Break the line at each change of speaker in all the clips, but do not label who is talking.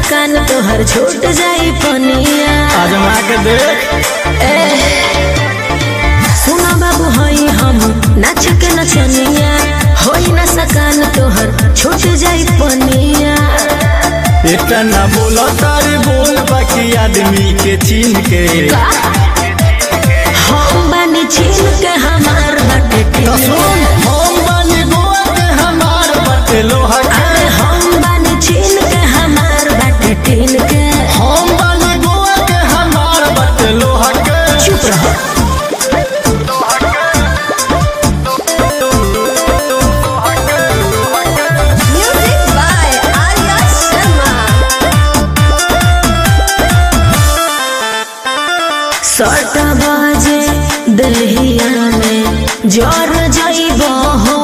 सकान तोहर छूट जाई पनिया
आजमा के देख
सुना बाबू हई हम नाच के नचनिया होई ना सकान तोहर छूट जाई पनिया
इतना ना बोलो तारी बोल बाकी आदमी के चिन्ह के
का हम बानी छीन के हमार बाटे
तो
टीन
सुन हम बानी गोवा के हमार बटे लोहा के
अरे हम बानी छीन के हमार बाटे टीन के
हम बानी गोवा के हमार बटे लोहा के
चुप रहो म्यूजिक बाय आर्या शर्मा सट बाजे दहिया में जर जइब हो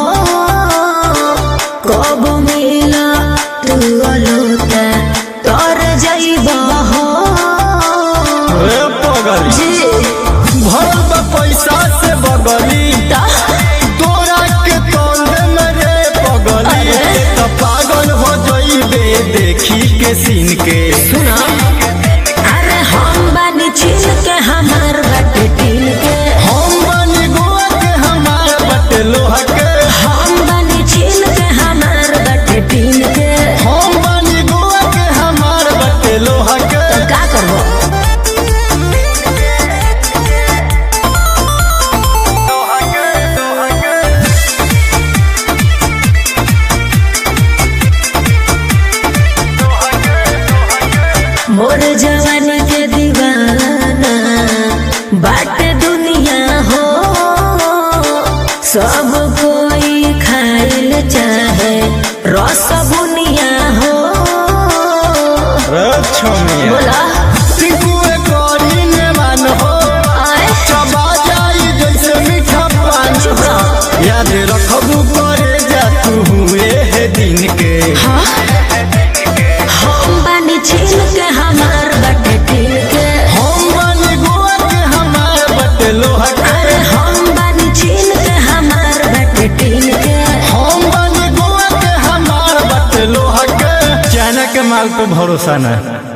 कब मिला तू अलोता तर जइब हो
रे पगली
जी
भरल बा पैसा से बगली
ता
तोरा के तोंद में रे पगली
अरे।
तो पागल हो जइबे देखी के सीन के
सुना अरे हम बानी छीन के हमार बाटे टीन के
हम बानी गोवा के हमार बटे लोहा के
हम बानी छीन के हमार बाटे टीन के
हम बानी गोवा के हमार बटे लोहा के
तो का करबो मोर जवानी के दीवाना बाट दुनिया हो सब कोई खाइल चाहे रस बुनिया हो
रे छोमिया
बोला
टिकुए करी ने मान हो
आए
चबा जाई जैसे मीठा पान
चुप रहो
याद रखबू करे जा तू हुए है दिन के
हाँ हम बानी छीन के हमार बाटे टीन के
हम बानी गोवा के हमार बटे लोहा के
अरे हम बानी छीन के हमार बाटे टीन के
हम बानी गोवा के हमार बटे लोहा के चाइना के माल पे भरोसा नहीं